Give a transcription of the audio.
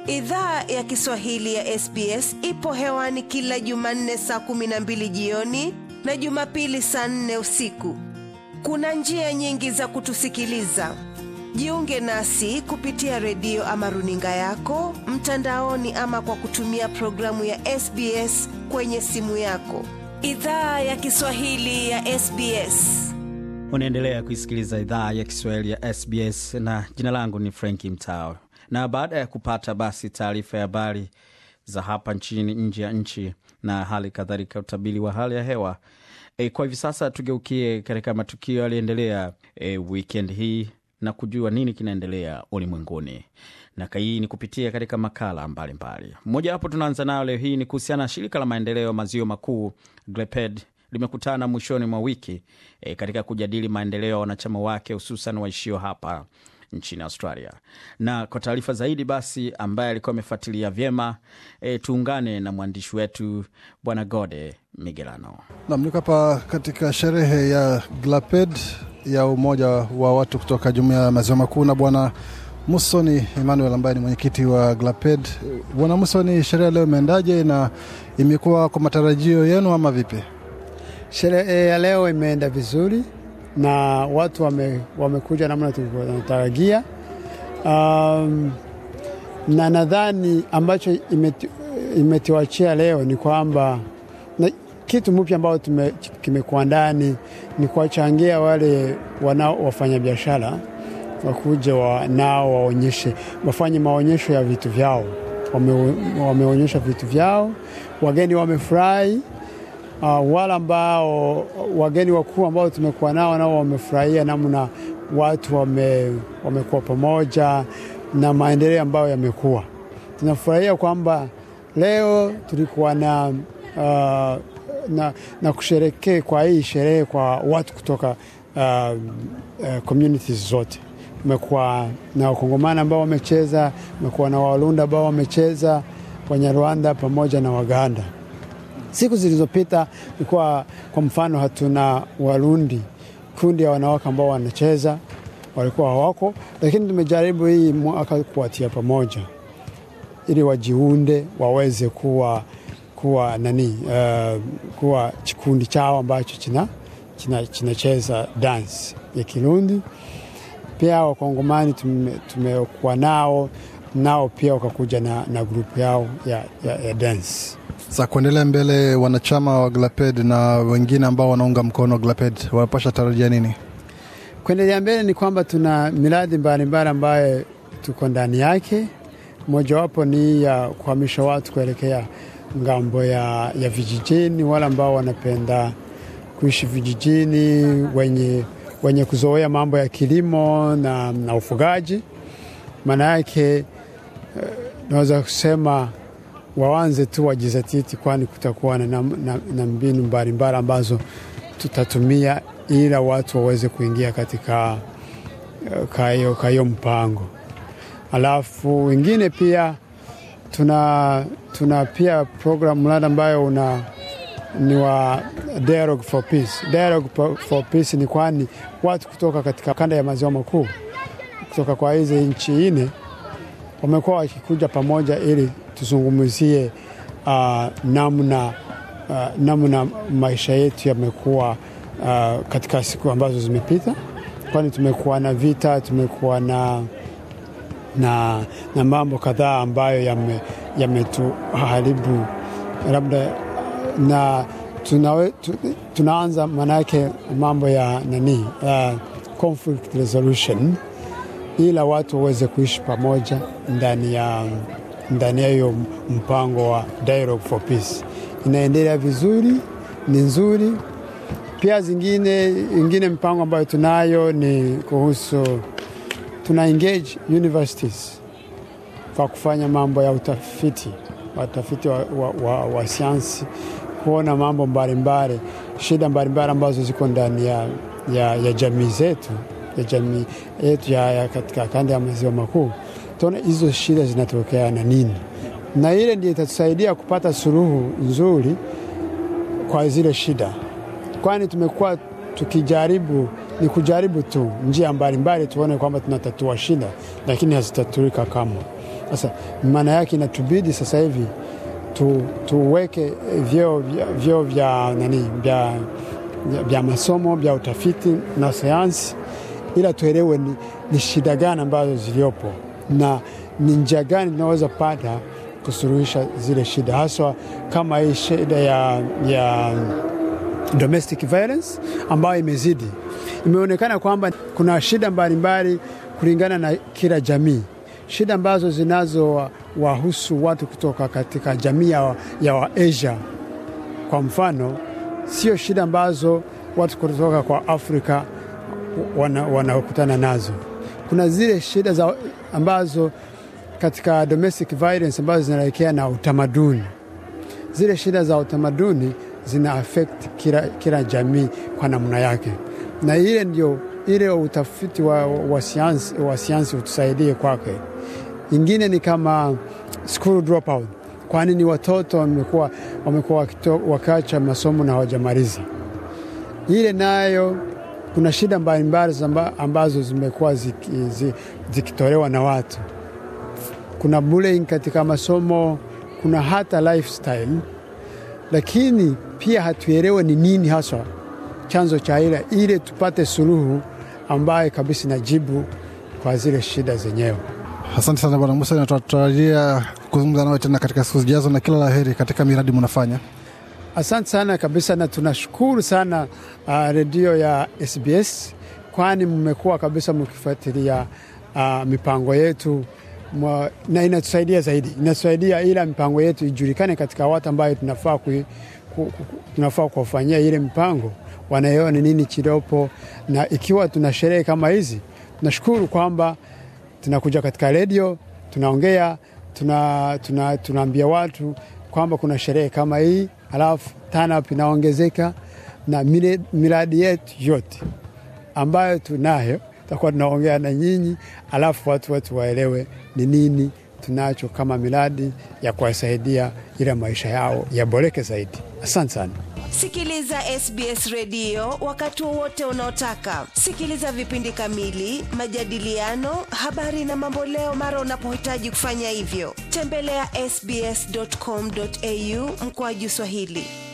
Idhaa ya Kiswahili ya SBS ipo hewani kila Jumanne saa kumi na mbili jioni na Jumapili saa nne usiku. Kuna njia nyingi za kutusikiliza. Jiunge nasi kupitia redio ama runinga yako mtandaoni, ama kwa kutumia programu ya SBS kwenye simu yako. Idhaa ya Kiswahili ya SBS. Unaendelea kuisikiliza idhaa ya Kiswahili ya SBS na jina langu ni Franki Mtao. Na baada ya kupata basi taarifa ya habari za hapa nchini, nje ya nchi na hali kadhalika utabiri wa hali ya hewa e, kwa hivi sasa tugeukie katika matukio yaliyoendelea e, wikendi hii na kujua nini kinaendelea ulimwenguni na hii ni kupitia katika makala mbalimbali. Mmoja wapo tunaanza nayo leo hii ni kuhusiana na shirika la maendeleo maziwa makuu GLEPED limekutana mwishoni mwa wiki e, katika kujadili maendeleo ya wanachama wake hususan waishio hapa nchini Australia. Na kwa taarifa zaidi basi, ambaye alikuwa amefuatilia vyema e, tuungane na mwandishi wetu Bwana Gode Migelano. Nam, niko hapa katika sherehe ya GLAPED ya umoja wa watu kutoka jumuiya ya maziwa makuu na Bwana Musoni Emmanuel ambaye ni mwenyekiti wa GLAPED. Bwana Musoni, sherehe leo imeendaje na imekuwa kwa matarajio yenu ama vipi? Sherehe ya leo imeenda vizuri na watu wame, wamekuja namna tunatarajia. Um, na nadhani ambacho imeti, imetiwachia leo ni kwamba na kitu mpya ambao kimekuwa ndani ni kuwachangia wale wanao wafanya biashara wakuja wa, nao waonyeshe wafanye maonyesho ya vitu vyao. Wame, wameonyesha vitu vyao, wageni wamefurahi. Uh, wale ambao wageni wakuu ambao tumekuwa nao nao wamefurahia namna watu wame, wamekuwa pamoja na maendeleo ambayo yamekuwa. Tunafurahia kwamba leo tulikuwa na, uh, na, na kusherekea kwa hii sherehe kwa watu kutoka uh, uh, communities zote. Umekuwa na Wakongomani ambao wamecheza, umekuwa na Walunda ambao wamecheza, Wanyarwanda pamoja na Waganda. Siku zilizopita ilikuwa kwa mfano, hatuna Warundi, kundi ya wanawake ambao wanacheza walikuwa hawako, lakini tumejaribu hii mwaka kuwatia pamoja ili wajiunde waweze kuwa, kuwa nani uh, kuwa kikundi chao ambacho kinacheza dance ya Kirundi. Pia Wakongomani tumekuwa tume nao nao pia wakakuja na, na grupu yao ya, ya, ya dance za kuendelea mbele. Wanachama wa GLAPED na wengine ambao wanaunga mkono GLAPED wanapasha tarajia nini kuendelea mbele? Ni kwamba tuna miradi mbalimbali ambayo tuko ndani yake. Mojawapo ni ya kuhamisha watu kuelekea ngambo ya, ya vijijini, wale ambao wanapenda kuishi vijijini, wenye, wenye kuzoea mambo ya kilimo na, na ufugaji. Maana yake naweza kusema waanze tu wajizatiti, kwani kutakuwa na, na, na mbinu mbalimbali ambazo tutatumia ila watu waweze kuingia katika kayo mpango. Alafu wengine pia tuna, tuna pia program mradi ambayo una ni wa Dialogue for Peace. Dialogue for Peace ni kwani watu kutoka katika kanda ya maziwa makuu kutoka kwa hizi nchi nne wamekuwa wakikuja pamoja ili tuzungumzie uh, namna, uh, namna maisha yetu yamekuwa uh, katika siku ambazo zimepita, kwani tumekuwa na vita, tumekuwa na, na, na mambo kadhaa ambayo yametuharibu yame labda na tuna, tu, tunaanza maanake mambo ya nani uh, conflict resolution ila watu waweze kuishi pamoja ndani ya ndani ya hiyo mpango wa Dialogue for Peace. Inaendelea vizuri, ni nzuri. Pia zingine ingine mpango ambayo tunayo ni kuhusu, tuna engage universities kwa kufanya mambo ya utafiti, watafiti wa, wa, wa, wa sayansi, kuona mambo mbalimbali, shida mbalimbali ambazo ziko ndani ya, ya, ya jamii zetu ya jamii yetu ya, ya katika kanda ya maziwa makuu, tuone hizo shida zinatokea na nini, na ile ndio itatusaidia kupata suluhu nzuri kwa zile shida, kwani tumekuwa tukijaribu ni kujaribu tu njia mbalimbali tuone kwamba tunatatua shida, lakini hazitatulika kamwe. Sasa maana yake inatubidi sasa hivi tu, tuweke vyeo vya, vyeo vya nani vya, vya, vya masomo vya utafiti na sayansi, ila tuelewe ni, ni shida gani ambazo ziliopo na ni njia gani tunaweza pata kusuluhisha zile shida, haswa kama hii shida ya, ya domestic violence ambayo imezidi. Imeonekana kwamba kuna shida mbalimbali kulingana na kila jamii, shida ambazo zinazowahusu watu kutoka katika jamii ya, ya Waasia kwa mfano, sio shida ambazo watu kutoka kwa Afrika wanakutana wana nazo. Kuna zile shida za ambazo katika domestic violence ambazo zinaelekea na utamaduni. Zile shida za utamaduni zina affect kila, kila jamii kwa namna yake, na ile ndio ile utafiti wa, wa sayansi wa sayansi utusaidie kwake. Ingine ni kama school dropout, kwa nini watoto wamekuwa wamekuwa wakiacha masomo na hawajamaliza. Ile nayo kuna shida mbalimbali ambazo zimekuwa zikitolewa na watu. Kuna bullying katika masomo, kuna hata lifestyle, lakini pia hatuelewe ni nini haswa chanzo cha ile, ili tupate suluhu ambaye kabisa inajibu kwa zile shida zenyewe. Asante sana Bwana Musa, na tunatarajia kuzungumza nawe tena katika siku zijazo, na kila la heri katika miradi mnafanya. Asante sana kabisa, na tunashukuru sana uh, redio ya SBS kwani mmekuwa kabisa mkifuatilia uh, mipango yetu mwa, na inatusaidia zaidi, inatusaidia ila mipango yetu ijulikane katika watu ambayo tunafaa ku, ku, ku, tunafaa kuwafanyia ile mipango, wanaelewa ni nini kidopo, na ikiwa tuna sherehe kama hizi, tunashukuru kwamba tunakuja katika redio tunaongea, tunaambia tuna, tuna watu kwamba kuna sherehe kama hii, alafu TANAP inaongezeka na miradi yetu yote ambayo tunayo tutakuwa tunaongea na nyinyi, alafu watu wetu waelewe ni nini tunacho kama miradi ya kuwasaidia ili maisha yao yaboreke zaidi. Asante sana. Sikiliza SBS redio wakati wowote unaotaka. Sikiliza vipindi kamili, majadiliano, habari na mamboleo mara unapohitaji kufanya hivyo. Tembelea sbs.com.au mkoaji Swahili.